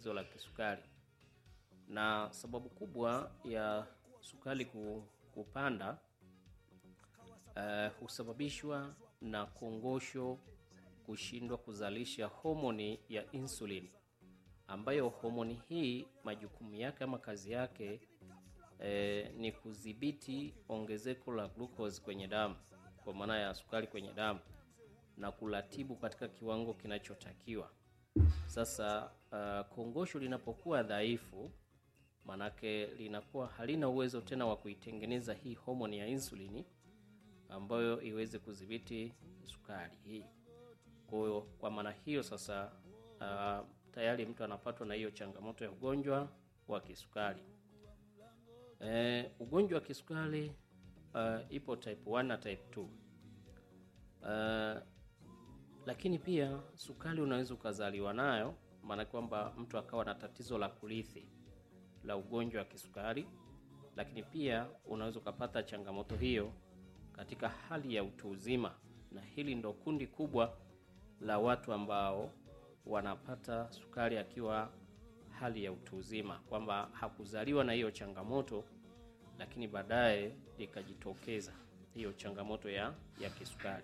tatizo la kisukari, na sababu kubwa ya sukari ku- kupanda uh, husababishwa na kongosho kushindwa kuzalisha homoni ya insulin, ambayo homoni hii majukumu yake ama kazi yake eh, ni kudhibiti ongezeko la glucose kwenye damu, kwa maana ya sukari kwenye damu na kuratibu katika kiwango kinachotakiwa. Sasa uh, kongosho linapokuwa dhaifu, manake linakuwa halina uwezo tena wa kuitengeneza hii homoni ya insulini ambayo iweze kudhibiti sukari hii. Kwa hiyo kwa maana hiyo sasa, uh, tayari mtu anapatwa na hiyo changamoto ya ugonjwa wa kisukari. Eh, ugonjwa wa kisukari uh, ipo type 1 na type 2. Uh, lakini pia sukari unaweza ukazaliwa nayo, maana kwamba mtu akawa na tatizo la kurithi la ugonjwa wa kisukari, lakini pia unaweza ukapata changamoto hiyo katika hali ya utu uzima, na hili ndo kundi kubwa la watu ambao wanapata sukari akiwa hali ya utu uzima, kwamba hakuzaliwa na hiyo changamoto, lakini baadaye ikajitokeza hiyo changamoto ya, ya kisukari.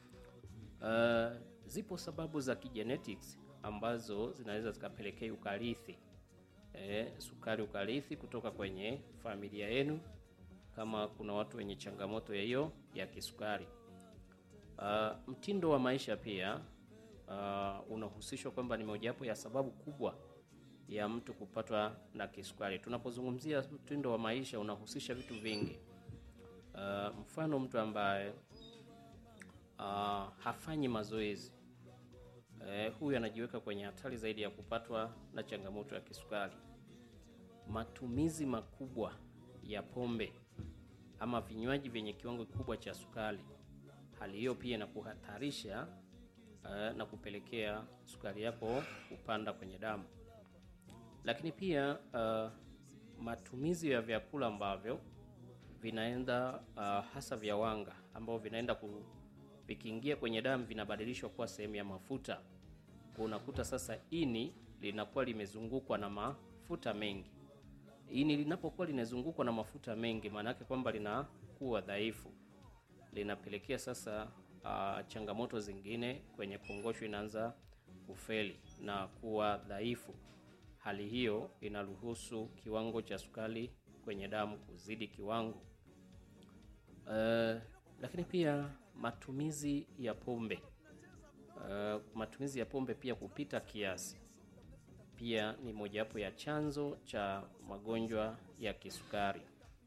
Uh, zipo sababu za kigenetics ambazo zinaweza zikapelekea ukarithi eh, sukari ukarithi kutoka kwenye familia yenu, kama kuna watu wenye changamoto ya hiyo ya kisukari. Uh, mtindo wa maisha pia uh, unahusishwa kwamba ni mojawapo ya sababu kubwa ya mtu kupatwa na kisukari. Tunapozungumzia mtindo wa maisha unahusisha vitu vingi. Uh, mfano mtu ambaye uh, hafanyi mazoezi eh, huyu anajiweka kwenye hatari zaidi ya kupatwa na changamoto ya kisukari. Matumizi makubwa ya pombe ama vinywaji vyenye kiwango kikubwa cha sukari, hali hiyo pia inakuhatarisha eh, na kupelekea sukari yako kupanda kwenye damu. Lakini pia uh, matumizi ya vyakula ambavyo vinaenda uh, hasa vya wanga ambao vinaenda ku, vikiingia kwenye damu vinabadilishwa kuwa sehemu ya mafuta. Kwa unakuta sasa ini linakuwa limezungukwa na mafuta mengi. Ini linapokuwa linazungukwa na mafuta mengi, maana yake kwamba linakuwa dhaifu, linapelekea sasa uh, changamoto zingine kwenye kongosho inaanza kufeli na kuwa dhaifu. Hali hiyo inaruhusu kiwango cha sukari kwenye damu kuzidi kiwango. Uh, lakini pia matumizi ya pombe uh, matumizi ya pombe pia kupita kiasi pia ni mojawapo ya chanzo cha magonjwa ya kisukari.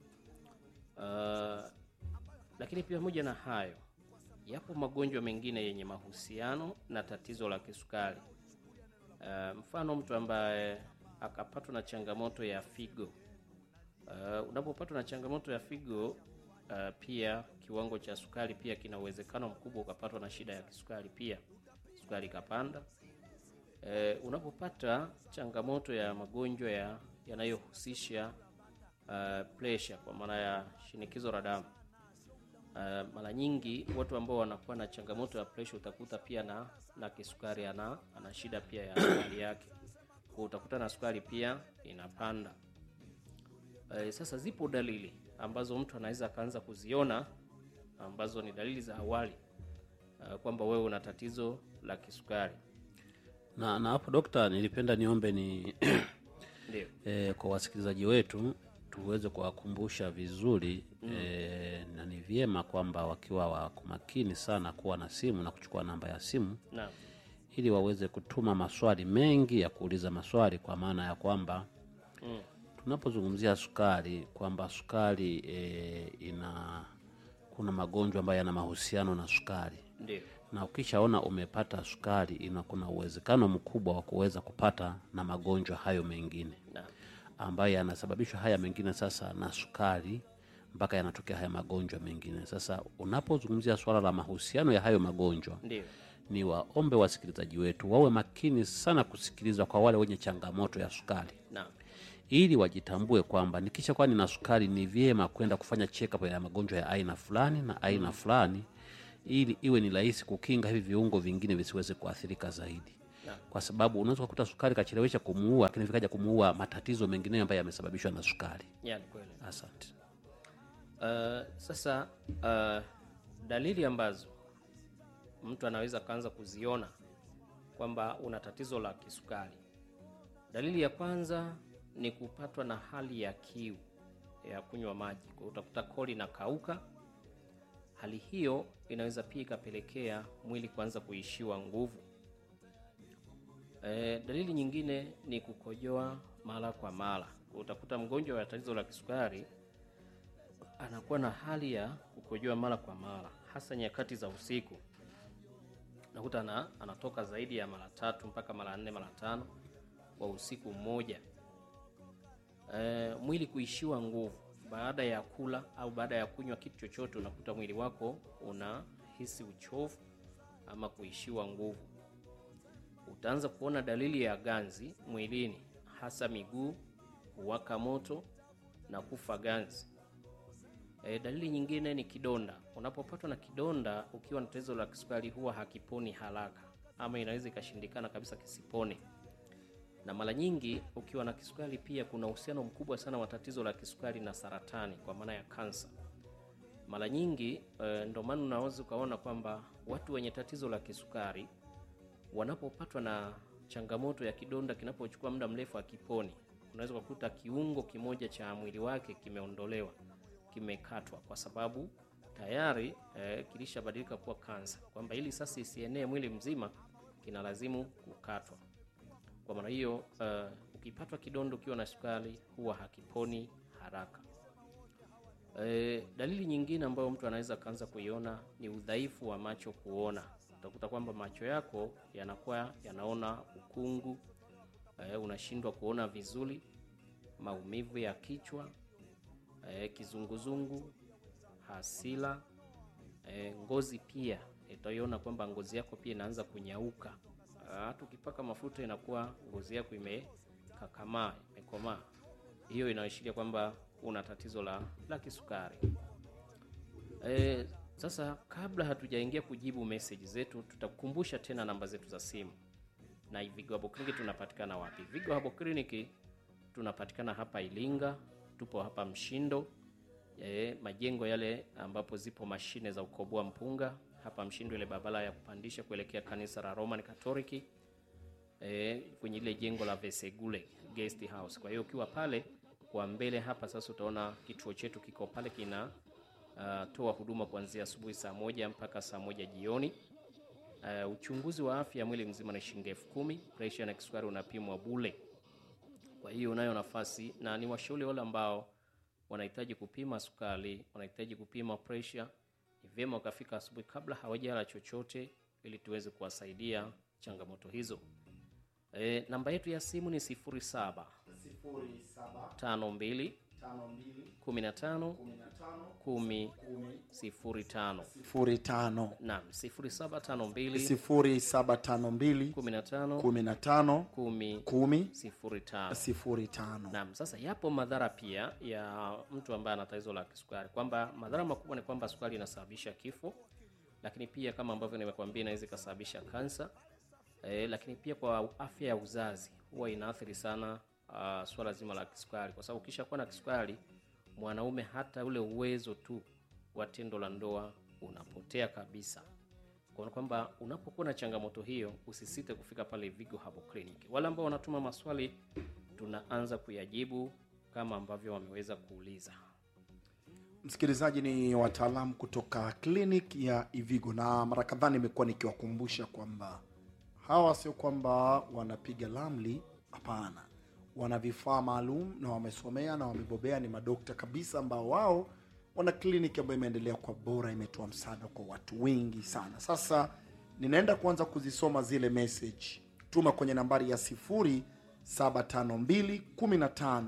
Uh, lakini pia pamoja na hayo, yapo magonjwa mengine yenye mahusiano na tatizo la kisukari. Uh, mfano mtu ambaye akapatwa na changamoto ya figo. Uh, unapopatwa na changamoto ya figo uh, pia kiwango cha sukari pia kina uwezekano mkubwa ukapatwa na shida ya kisukari pia, sukari ikapanda. Uh, unapopata changamoto ya magonjwa ya yanayohusisha uh, pressure kwa maana ya shinikizo la damu uh, mara nyingi watu ambao wanakuwa na changamoto ya pressure utakuta pia na na kisukari ana, ana shida pia ya sukari yake, kwa utakuta na sukari pia inapanda. Uh, sasa zipo dalili ambazo mtu anaweza akaanza kuziona ambazo ni dalili za awali uh, kwamba wewe una tatizo la kisukari. na na hapo dokta, nilipenda niombe ni Ndio. e, kwa wasikilizaji wetu tuweze kuwakumbusha vizuri e, na ni vyema kwamba wakiwa wako makini sana kuwa na simu na kuchukua namba ya simu Naam. ili waweze kutuma maswali mengi ya kuuliza maswali, kwa maana ya kwamba Mm. tunapozungumzia sukari kwamba sukari e, ina kuna magonjwa ambayo yana mahusiano na sukari Ndio. na ukishaona umepata sukari ina kuna uwezekano mkubwa wa kuweza kupata na magonjwa hayo mengine Naam. ambayo yanasababishwa haya mengine sasa na sukari mpaka yanatokea haya magonjwa mengine. Sasa unapozungumzia swala la mahusiano ya hayo magonjwa, Ndio. ni waombe wasikilizaji wetu wawe makini sana kusikiliza kwa wale wenye changamoto ya sukari Naam. ili wajitambue kwamba nikisha kuwa nina sukari ni vyema kwenda kufanya check up ya magonjwa ya aina fulani na aina fulani ili iwe ni rahisi kukinga hivi viungo vingine visiweze kuathirika zaidi. kwa sababu unaweza kukuta sukari kachelewesha kumuua, lakini vikaja kumuua matatizo mengineyo ambayo yamesababishwa na sukari. ya ni kweli. Asante. Uh, sasa uh, dalili ambazo mtu anaweza kaanza kuziona kwamba una tatizo la kisukari. Dalili ya kwanza ni kupatwa na hali ya kiu ya kunywa maji, kwa hiyo utakuta koli inakauka. Hali hiyo inaweza pia ikapelekea mwili kuanza kuishiwa nguvu. E, dalili nyingine ni kukojoa mara kwa mara. Utakuta mgonjwa wa tatizo la kisukari anakuwa na hali ya kukojoa mara kwa mara, hasa nyakati za usiku. Nakuta ana, anatoka zaidi ya mara tatu mpaka mara nne mara tano kwa usiku mmoja. E, mwili kuishiwa nguvu baada ya kula au baada ya kunywa kitu chochote, unakuta mwili wako unahisi uchovu ama kuishiwa nguvu. Utaanza kuona dalili ya ganzi mwilini, hasa miguu kuwaka moto na kufa ganzi. E, dalili nyingine ni kidonda. Unapopatwa na kidonda ukiwa na tatizo la kisukari huwa hakiponi haraka, ama inaweza ikashindikana kabisa kisipone. Na mara nyingi ukiwa na kisukari pia kuna uhusiano mkubwa sana wa tatizo la kisukari na saratani, kwa maana ya kansa. Mara nyingi e, ndio maana unaweza ukaona kwamba watu wenye tatizo la kisukari wanapopatwa na changamoto ya kidonda kinapochukua muda mrefu akiponi, unaweza kukuta kiungo kimoja cha mwili wake kimeondolewa kimekatwa kwa sababu tayari eh, kilishabadilika kuwa kansa, kwamba ili sasa isienee mwili mzima kinalazimu kukatwa. Kwa maana hiyo uh, ukipatwa kidondo ukiwa na sukari huwa hakiponi haraka. E, dalili nyingine ambayo mtu anaweza akaanza kuiona ni udhaifu wa macho kuona. Utakuta kwamba macho yako yanakuwa yanaona ukungu, e, unashindwa kuona vizuri, maumivu ya kichwa e, kizunguzungu, hasira e, ngozi pia utaiona kwamba ngozi yako pia inaanza kunyauka. Hata ukipaka mafuta inakuwa ngozi yako imekakamaa, imekomaa. Hiyo inaashiria kwamba una tatizo la, la kisukari. E, sasa kabla hatujaingia kujibu message zetu, tutakukumbusha tena namba zetu za simu na Vigo Herbal Clinic tunapatikana wapi? Vigo Herbal Clinic tunapatikana hapa Ilinga, tupo hapa Mshindo e, majengo yale ambapo zipo mashine za ukoboa mpunga hapa Mshindo, ile barabara ya kupandisha kuelekea kanisa la Roman Catholic e, kwenye ile jengo la Vesegule Guest House. Kwa hiyo ukiwa pale kwa mbele hapa sasa utaona kituo chetu kiko pale kina uh, toa huduma kuanzia asubuhi saa moja mpaka saa moja jioni. Uh, uchunguzi wa afya mwili mzima ni shilingi elfu kumi. Presha na kisukari unapimwa bule. Kwa hiyo unayo nafasi, na ni washauri wale ambao wanahitaji kupima sukari, wanahitaji kupima presha, ni vyema wakafika asubuhi kabla hawajala chochote, ili tuweze kuwasaidia changamoto hizo. E, namba yetu ya simu ni 07 52 15 10 05. sifuri tano Naam, 0752 sifuri saba tano mbili 15 kumi na tano 10 kumi 05. sifuri tano Naam, sasa yapo madhara pia ya mtu ambaye ana tatizo la kisukari, kwamba madhara makubwa ni kwamba sukari inasababisha kifo, lakini pia kama ambavyo nimekuambia inaweza ikasababisha kansa e, lakini pia kwa afya ya uzazi huwa inaathiri sana uh, swala zima la kisukari, kwa sababu ukisha kuwa na kisukari mwanaume hata ule uwezo tu wa tendo la ndoa unapotea kabisa. Kwa kwamba unapokuwa na changamoto hiyo usisite kufika pale Vigo Herbal Clinic. Wale ambao wanatuma maswali tunaanza kuyajibu kama ambavyo wameweza kuuliza. msikilizaji ni wataalamu kutoka clinic ya ivigo na mara kadhaa nimekuwa nikiwakumbusha kwamba hawa sio kwamba wanapiga lamli hapana wana vifaa maalum na wamesomea na wamebobea ni madokta kabisa ambao wao wana kliniki ambayo imeendelea kwa bora imetoa msaada kwa watu wengi sana sasa ninaenda kuanza kuzisoma zile message tuma kwenye nambari ya 0752 15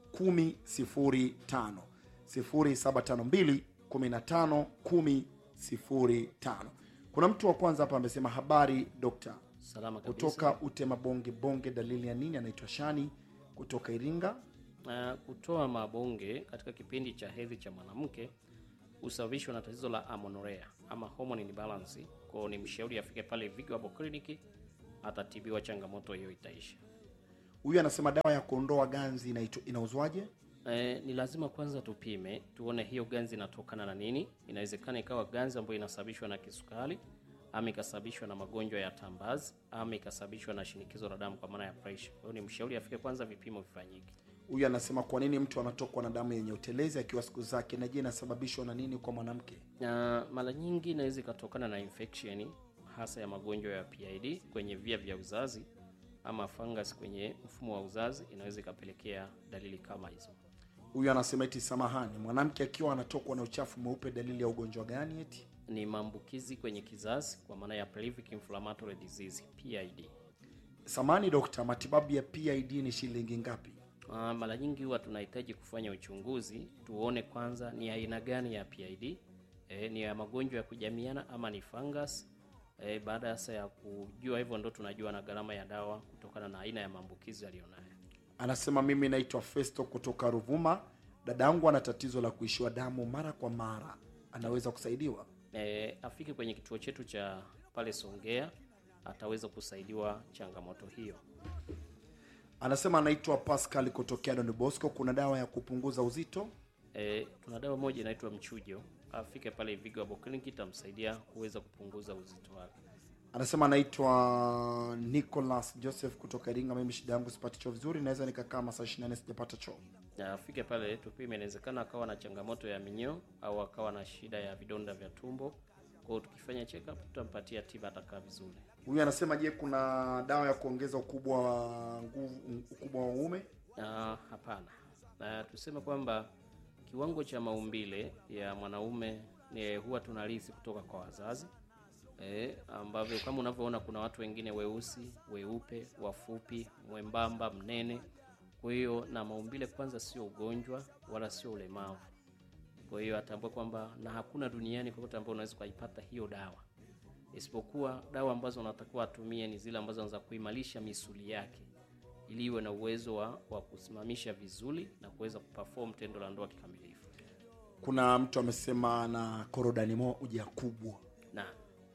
1005 0752 15 1005 kuna mtu wa kwanza hapa amesema habari dokta Salama kabisa. kutoka utema bonge bonge dalili ya nini anaitwa shani kutoka iringa Uh, kutoa mabonge katika kipindi cha hedhi cha mwanamke husababishwa na tatizo la amenorrhea ama hormone imbalance. Kwa hiyo ni mshauri afike pale Vigo Herbal Clinic atatibiwa, changamoto hiyo itaisha. huyu anasema dawa ya kuondoa ganzi inaitwa- inauzwaje E, ni lazima kwanza tupime tuone hiyo ganzi inatokana na nini. Inawezekana ikawa ganzi ambayo inasababishwa na kisukari ama ikasababishwa na magonjwa ya tambazi ama ikasababishwa na shinikizo la damu kwa maana ya pressure. Kwa hiyo ni mshauri afike kwanza, vipimo vifanyike. huyu anasema kwa nini mtu anatokwa na damu yenye utelezi akiwa siku zake na je inasababishwa na nini kwa mwanamke Na mara nyingi inaweza ikatokana na infection hasa ya magonjwa ya PID kwenye via vya uzazi ama fungus kwenye mfumo wa uzazi, inaweza ikapelekea dalili kama hizo. huyu anasema eti samahani mwanamke akiwa anatokwa na uchafu mweupe dalili ya ugonjwa gani eti Ni maambukizi kwenye kizazi kwa maana ya pelvic inflammatory disease PID. samani dokta matibabu ya pid ni shilingi ngapi Uh, mara nyingi huwa tunahitaji kufanya uchunguzi tuone kwanza ni aina gani ya PID e, ni ya magonjwa ya kujamiana ama ni fungus e, baada ya sasa ya kujua hivyo ndo tunajua na gharama ya dawa kutokana na aina ya maambukizi aliyonayo. anasema mimi naitwa festo kutoka ruvuma dada yangu ana tatizo la kuishiwa damu mara kwa mara anaweza kusaidiwa E, afike kwenye kituo chetu cha pale Songea ataweza kusaidiwa changamoto hiyo. anasema anaitwa pascal kutokea don bosco kuna dawa ya kupunguza uzito E, tuna dawa moja inaitwa mchujo, afike pale Vigo Herbal Clinic itamsaidia kuweza kupunguza uzito wake. anasema anaitwa nicholas joseph kutoka iringa mimi shida yangu sipati choo vizuri naweza nikakaa masaa 24 sijapata choo na afike pale tupime. Inawezekana akawa na changamoto ya minyoo au akawa na shida ya vidonda vya tumbo. Kwa hiyo tukifanya check up tutampatia tiba, atakaa vizuri. huyu anasema je kuna dawa ya kuongeza ukubwa wa nguvu ukubwa wa uume Na hapana, na tuseme kwamba kiwango cha maumbile ya mwanaume ni huwa tunarithi kutoka kwa wazazi e, ambavyo kama unavyoona kuna watu wengine weusi, weupe, wafupi, mwembamba, mnene. Kwa hiyo na maumbile kwanza sio ugonjwa wala sio ulemavu. Kwa hiyo atambue kwamba na hakuna duniani kokote ambao unaweza ukaipata hiyo dawa, isipokuwa dawa ambazo unatakiwa atumie ni zile ambazo za kuimarisha misuli yake ili iwe na uwezo wa, wa kusimamisha vizuri na kuweza kuperform tendo la ndoa kikamilifu. kuna mtu amesema na korodani moja kubwa Na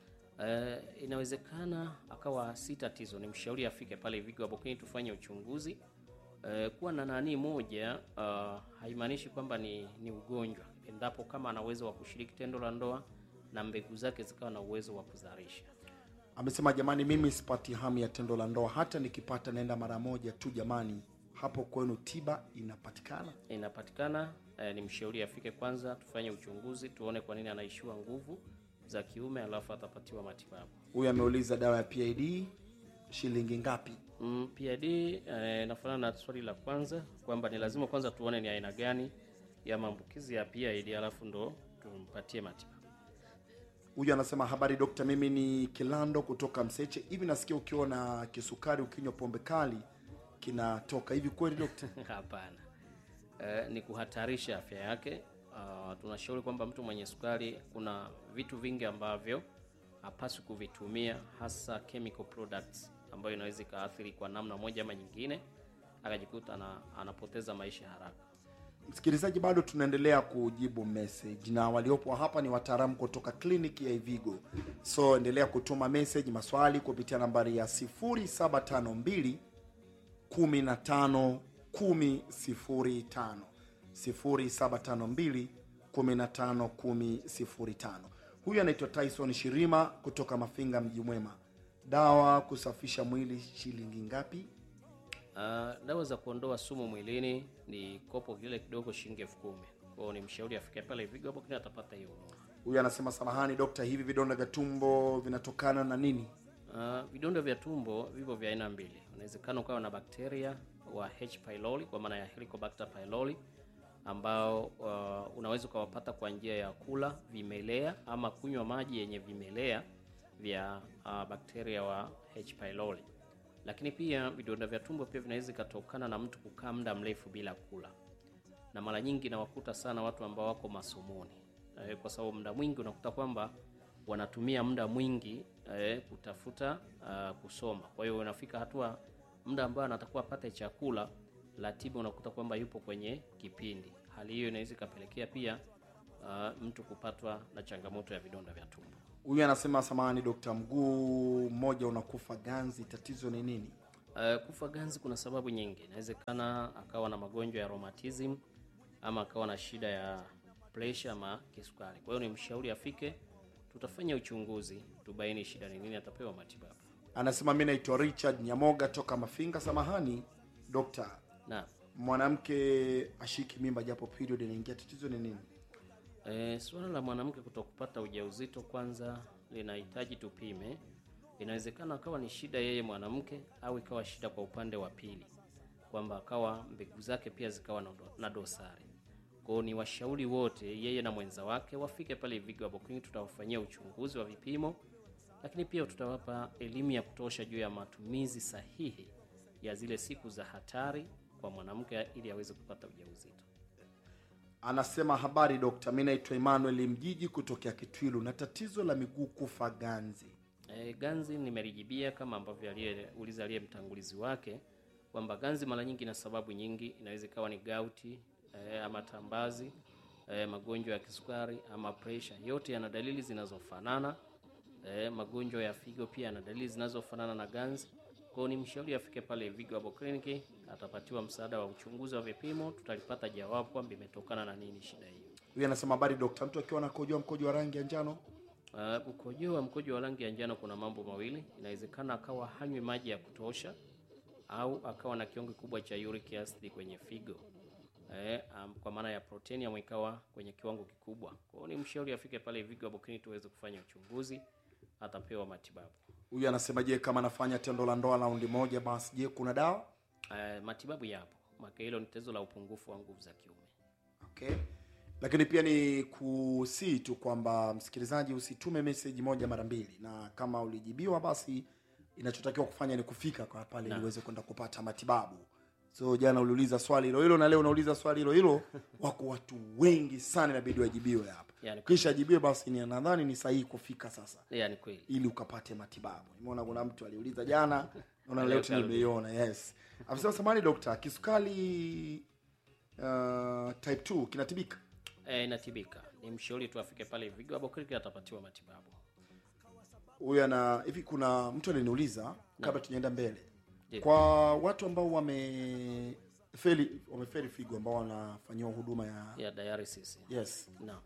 eh, inawezekana akawa si tatizo, ni mshauri afike pale Vigo Herbal Clinic tufanye uchunguzi. Eh, kuwa na nani moja uh, haimaanishi kwamba ni, ni ugonjwa, endapo kama ana uwezo wa kushiriki tendo la ndoa na mbegu zake zikawa na uwezo wa kuzalisha. amesema jamani mimi sipati hamu ya tendo la ndoa hata nikipata naenda mara moja tu jamani hapo kwenu tiba inapatikana inapatikana eh, ni mshauri afike kwanza tufanye uchunguzi tuone kwa nini anaishiwa nguvu za kiume alafu atapatiwa matibabu huyu ameuliza dawa ya pid shilingi ngapi mm, PID eh, inafanana na swali la kwanza kwamba ni lazima kwanza tuone ni aina gani ya maambukizi ya PID alafu ndo tumpatie matibabu huyu anasema habari dokta mimi ni kilando kutoka mseche hivi nasikia ukiwa na kisukari ukinywa pombe kali kinatoka hivi kweli dokta hapana eh, ni kuhatarisha afya yake uh, tunashauri kwamba mtu mwenye sukari kuna vitu vingi ambavyo hapaswi kuvitumia hasa chemical products ambayo inaweza ikaathiri kwa namna moja ama nyingine akajikuta ana, anapoteza maisha haraka msikilizaji bado tunaendelea kujibu message na waliopo hapa ni wataalamu kutoka kliniki ya ivigo so endelea kutuma message maswali kupitia nambari ya 0752 15 10 0752 15 10 huyu anaitwa tyson shirima kutoka mafinga mji mwema dawa kusafisha mwili shilingi ngapi Uh, dawa za kuondoa sumu mwilini ni kopo kile kidogo shilingi elfu kumi kwao ni mshauri afike pale Vigo hapo kile atapata hiyo huduma huyu anasema samahani dokta hivi vidonda vya tumbo vinatokana na nini Uh, vidonda vya tumbo vipo vya aina mbili. Unawezekana ukawa na bakteria wa H pylori kwa maana ya Helicobacter pylori ambao uh, unaweza ukawapata kwa njia ya kula vimelea ama kunywa maji yenye vimelea vya uh, bakteria wa H pylori. Lakini pia vidonda vya tumbo pia vinaweza ikatokana na mtu kukaa muda mrefu bila kula, na mara nyingi nawakuta sana watu ambao wako masomoni eh, kwa sababu muda mwingi unakuta kwamba wanatumia muda mwingi eh, kutafuta uh, kusoma. Kwa hiyo unafika hatua muda ambao anatakuwa apate chakula, ratiba unakuta kwamba yupo kwenye kipindi. Hali hiyo inaweza ikapelekea pia uh, mtu kupatwa na changamoto ya vidonda vya tumbo. huyu anasema samani dokta mguu mmoja unakufa ganzi tatizo ni nini Uh, kufa ganzi kuna sababu nyingi. Inawezekana akawa na magonjwa ya rheumatism ama akawa na shida ya pressure ama kisukari. Kwa hiyo ni mshauri afike, tutafanya uchunguzi, tubaini shida ni nini, atapewa matibabu. anasema mi naitwa richard nyamoga toka mafinga samahani dokta Na mwanamke ashiki mimba japo period inaingia tatizo ni nini e, suala la mwanamke kutokupata ujauzito kwanza linahitaji tupime. Inawezekana akawa ni shida yeye mwanamke au ikawa shida kwa upande wa pili, kwamba akawa mbegu zake pia zikawa na, do, na dosari. Kwa hiyo ni washauri wote, yeye na mwenza wake, wafike pale Vigo Herbal Clinic, tutawafanyia uchunguzi wa vipimo, lakini pia tutawapa elimu ya kutosha juu ya matumizi sahihi ya zile siku za hatari kwa mwanamke ili aweze kupata ujauzito. anasema habari dokta mi naitwa emmanuel mjiji kutokea kitwilu na tatizo la miguu kufa ganzi E, ganzi nimelijibia kama ambavyo aliyeuliza aliye mtangulizi wake kwamba ganzi mara nyingi na sababu nyingi, inaweza ikawa ni gauti e, ama tambazi e, magonjwa ya kisukari ama pressure, yote yana dalili zinazofanana. E, magonjwa ya figo pia yana dalili zinazofanana na ganzi. Kwa hiyo ni mshauri afike pale Vigo Herbal Clinic, atapatiwa msaada wa uchunguzi wa vipimo, tutalipata jawabu kwamba imetokana na nini shida hiyo. huyu anasema habari dokta mtu akiwa anakojoa mkojo wa rangi ya njano Uh, ukojoa wa mkojo wa rangi ya njano kuna mambo mawili. Inawezekana akawa hanywi maji ya kutosha au akawa na kiwango kikubwa cha uric acid kwenye figo eh, um, kwa maana ya proteium ikawa kwenye kiwango kikubwa. Kwa hiyo ni mshauri afike pale Vigo Herbal Clinic tuweze kufanya uchunguzi, atapewa matibabu. huyu anasema je kama anafanya tendo la ndoa raundi moja basi je kuna dawa Uh, matibabu yapo, maka hilo ni tatizo la upungufu wa nguvu za kiume. okay lakini pia ni kusii tu kwamba msikilizaji usitume meseji moja mara mbili na kama ulijibiwa basi inachotakiwa kufanya ni kufika kwa pale ili uweze kwenda kupata matibabu so jana uliuliza swali hilo hilo na leo unauliza swali hilo hilo wako watu wengi sana inabidi wajibiwe hapa Yani, kisha ajibiwe basi ni nadhani ni sahihi kufika sasa yani kweli ili ukapate matibabu nimeona kuna mtu aliuliza jana naona leo Leo tena karudi. nimeiona yes amesema samani dokta kisukari uh, type 2 kinatibika eh, inatibika. Ni mshauri tu afike pale Vigo Herbal Clinic atapatiwa matibabu. huyu ana hivi kuna mtu aliniuliza kabla tujaenda mbele Ndiyo. kwa watu ambao wamefeli wamefeli figo ambao wanafanyiwa huduma ya Ya dialysis. yes Naam.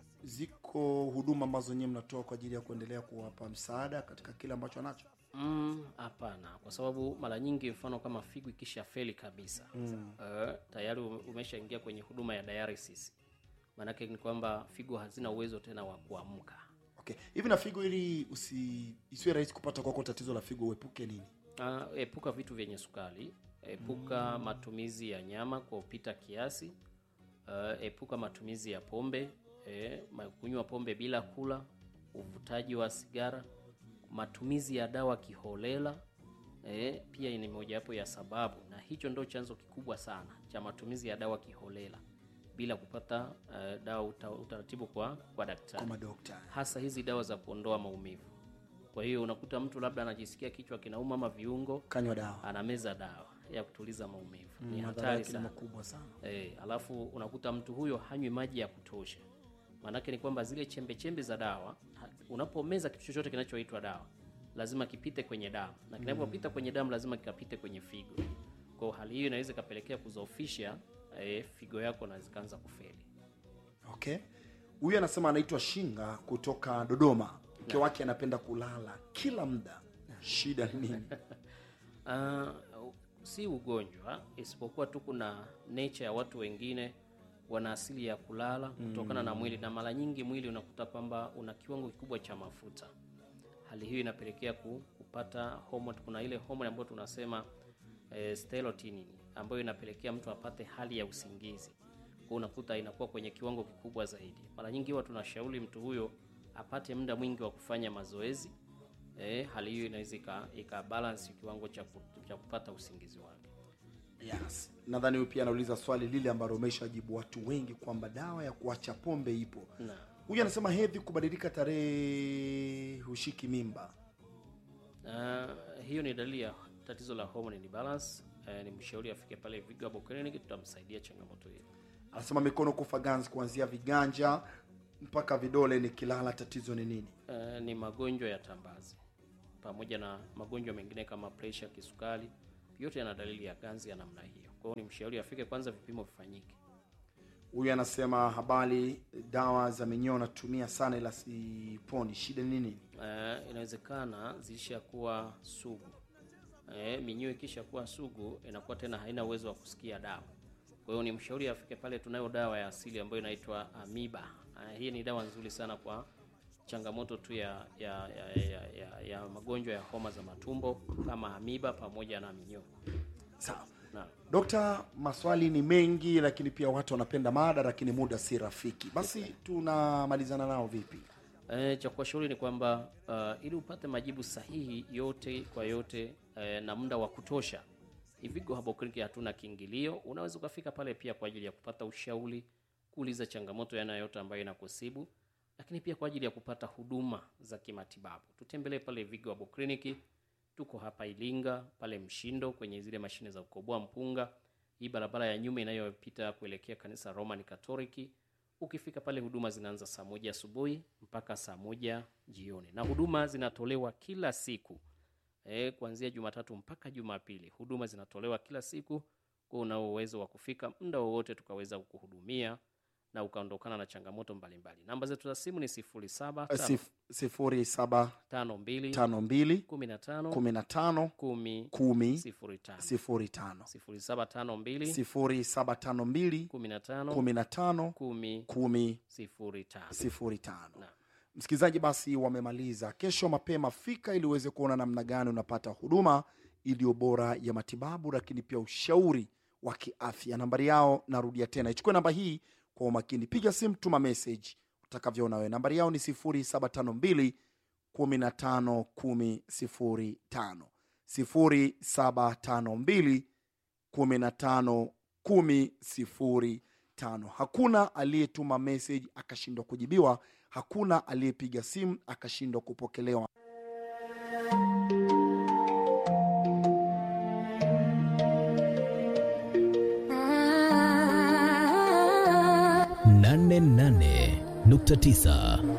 ziko huduma ambazo nyie mnatoa kwa ajili ya kuendelea kuwapa msaada katika kile ambacho anacho Mm, hapana, kwa sababu mara nyingi mfano kama figo ikisha feli kabisa mm. uh, tayari ume- umeshaingia kwenye huduma ya dialysis. Maanake ni kwamba figo hazina uwezo tena wa kuamka. okay hivi na figo ili usi isiwe rahisi kupata kwako tatizo la figo uepuke nini Uh, epuka vitu vyenye sukari, epuka matumizi ya nyama kwa upita kiasi, uh, epuka matumizi ya pombe, eh, ma- kunywa pombe bila kula, uvutaji wa sigara, matumizi ya dawa kiholela eh, pia ni mojawapo ya sababu, na hicho ndo chanzo kikubwa sana cha matumizi ya dawa kiholela bila kupata uh, dawa uta, utaratibu kwa, kwa daktari kwa madokta hasa hizi dawa za kuondoa maumivu. Kwa hiyo unakuta mtu labda anajisikia kichwa kinauma ama viungo, kanywa dawa anameza dawa ya kutuliza maumivu. Ni madhara hatari yake ni sana. makubwa sana E, alafu unakuta mtu huyo hanywi maji ya kutosha. Maanake ni kwamba zile chembe chembe za dawa, ha- unapomeza kitu chochote kinachoitwa dawa lazima kipite kwenye damu, na kinapopita kwenye damu lazima kikapite kwenye figo. Kwa hiyo hali hiyo inaweza ikapelekea kudhoofisha e, figo yako na zikaanza kufeli. okay huyu anasema anaitwa shinga kutoka dodoma mke wake anapenda kulala kila muda shida ni nini Ah, si ugonjwa isipokuwa tu kuna nature ya watu wengine wana asili ya kulala kutokana na mwili, na mara nyingi mwili unakuta kwamba una kiwango kikubwa cha mafuta. Hali hiyo inapelekea ku- kupata hormone. Kuna ile hormone ambayo tunasema eh, serotonin ambayo inapelekea mtu apate hali ya usingizi. Kwa unakuta inakuwa kwenye kiwango kikubwa zaidi. Mara nyingi huwa tunashauri mtu huyo apate muda mwingi wa kufanya mazoezi. Eh, hali hiyo inaweza ika, ika balance kiwango cha, ku, cha kupata usingizi wake. yes nadhani huyu pia anauliza swali lile ambalo umeshajibu watu wengi kwamba dawa ya kuacha pombe ipo Na huyu anasema hedhi kubadilika tarehe hushiki mimba uh, hiyo ni dalili ya tatizo la hormone imbalance. Uh, ni mshauri afike pale Vigo Herbal Clinic, tutamsaidia changamoto hiyo. anasema mikono kufa ganzi kuanzia viganja mpaka vidole nikilala tatizo ni nini Eh, ni magonjwa ya tambazi pamoja na magonjwa mengine kama presha, kisukari, yote yana dalili ya ganzi ya namna hiyo. Kwa hiyo ni mshauri afike kwanza, vipimo vifanyike. huyu anasema habari dawa za minyoo natumia sana ila siponi shida ni nini Eh, inawezekana zilishakuwa sugu. Eh, minyoo ikisha kuwa sugu inakuwa tena haina uwezo wa kusikia dawa. Kwa hiyo ni mshauri afike pale, tunayo dawa ya asili ambayo inaitwa Amiba. Eh, hii ni dawa nzuri sana kwa changamoto tu ya ya, ya, ya, ya, ya magonjwa ya homa za matumbo kama Amiba pamoja na minyoo. sawa Naam. dokta maswali ni mengi lakini pia watu wanapenda mada lakini muda si rafiki basi tunamalizana nao vipi E, cha kuwashauri ni kwamba uh, ili upate majibu sahihi yote kwa yote e, na muda wa kutosha, Ivigo Herbal Clinic hatuna kiingilio. Unaweza ukafika pale pia kwa ajili ya kupata ushauri, kuuliza changamoto yana yote ambayo inakusibu, lakini pia kwa ajili ya kupata huduma za kimatibabu. Tutembelee pale Ivigo Herbal Clinic. Tuko hapa Ilinga pale Mshindo kwenye zile mashine za kukoboa mpunga, hii barabara ya nyuma inayopita kuelekea kanisa Roman Katoliki. Ukifika pale huduma zinaanza saa moja asubuhi mpaka saa moja jioni, na huduma zinatolewa kila siku e, kuanzia Jumatatu mpaka Jumapili. Huduma zinatolewa kila siku, kwa unao uwezo wa kufika muda wowote tukaweza kukuhudumia na ukaondokana na changamoto mbalimbali. Namba zetu za simu ni sifuri saba Sif, sifuri saba tano mbili tano mbili kumi na tano kumi na tano kumi kumi sifuri tano sifuri tano sifuri saba tano mbili sifuri saba tano mbili kumi na tano kumi na tano kumi kumi sifuri tano. sifuri tano Naam. msikilizaji basi wamemaliza kesho mapema fika ili uweze kuona namna gani unapata huduma iliyo bora ya matibabu lakini pia ushauri wa kiafya nambari yao narudia tena ichukue namba hii kwa umakini piga simu tuma message utakavyoona wewe nambari yao ni 0752 15 10 0752 15 10 tano hakuna aliyetuma message akashindwa kujibiwa hakuna aliyepiga simu akashindwa kupokelewa nane nane nukta tisa